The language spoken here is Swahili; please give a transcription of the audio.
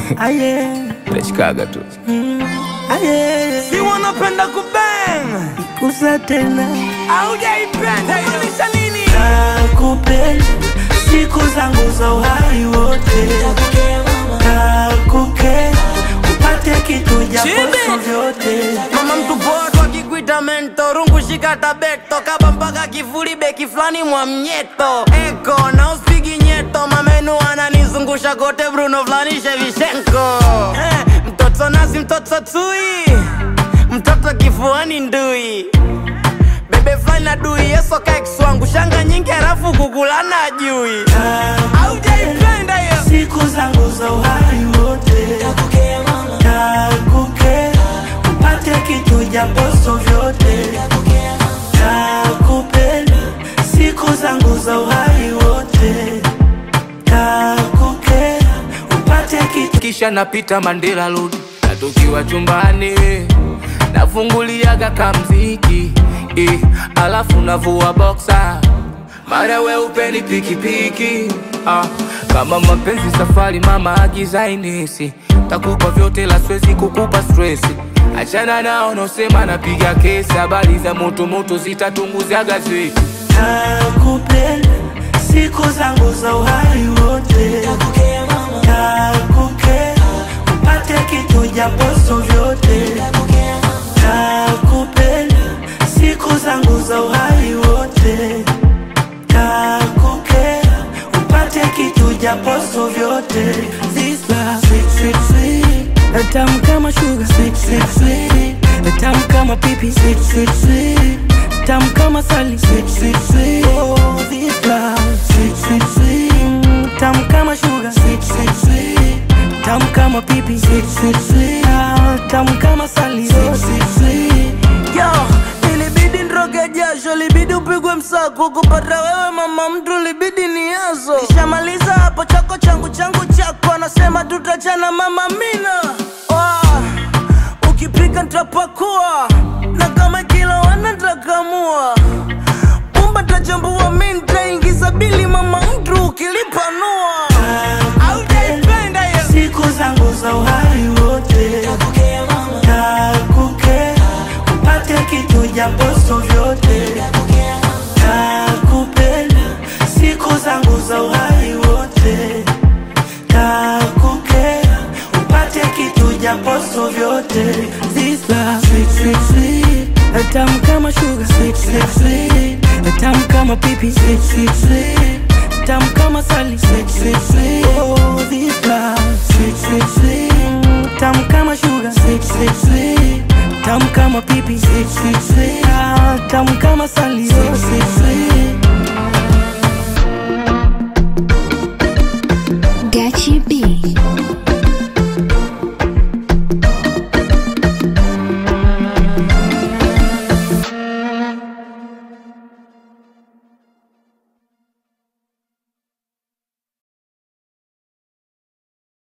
Aye, Nachikaga tu aye, Si wanapenda kubang kusa tena aujaipenda maanisha nini? nakupenda siku zangu za uhai wote, nakukera upate kitu japo Chibi. sio vyote. Mama mtu poa tu akikuita mento rungu shika tabeto kaba mpaka kifuli beki fulani mwa mnyeto eko na uspigi nyeto mamenu ananizungusha kote Bruno fulani Shevchenko eh, mtoto nasi mtoto tui mtoto kifuani ndui bebe fulani na dui yeso kaikswangu shanga nyingi halafu kukulana ajui aujaipenda hiyo siku zangu za uhai wote, nakukera upate kitu japo sio vyote, nakupenda siku zangu za uhai wote, nakukera upate kitu kisha napita Mandela Road na tukiwa chumbani nafunguliaga kamziki eh, alafu navua boxa mara weupe ni pikipiki ah, kama mapenzi safari mama agizainisi takupa vyote la swezi kukupa stresi achana nao nosema napiga kesi habari za motomoto zitatunguza gazeti nakupenda siku zangu za uhai wote, nakukera upate kitu japo sio vyote, nakupenda siku zangu za uhai wote, nakukera upate kitu japo sio vyote. This love sweet sweet sweet, tamu kama sugar sweet sweet sweet, tamu kama pipi sweet sweet sweet, tamu kama sali sweet sweet sweet. Oh, this love sweet sweet sweet, tamu kama sugar sweet sweet sweet, tamu kama pipi sweet sweet sweet, Ah, tamu kama sali sweet sweet sweet. Yo, ilibidi nroge jasho, libidi upigwe msako kupata wewe mama mtu, libidi ni yazo. Nishamaliza hapo chako changu changu chako, anasema tutachana mama mina. Oh, ukipika nitapakua na kama kila wana nitakamua Pumba tajambua mi nitaingiza bili mama mtu ukilipanua. Aujaipenda hiyo siku zangu za uhai wote, nakukera upate kitu japo sio vyote, nakupenda siku zangu za uhai wote, nakukera upate kitu japo sio vyote. This love sweet sweet sweet, tamu kama sugar sweet sweet sweet, tamu kama pipi sweet sweet sweet, tamu kama sali sweet sweet sweet. Oh, this love sweet sweet sweet, tamu kama sugar sweet sweet sweet, tamu kama pipi sweet sweet sweet, Ah, tamu kama sali sweet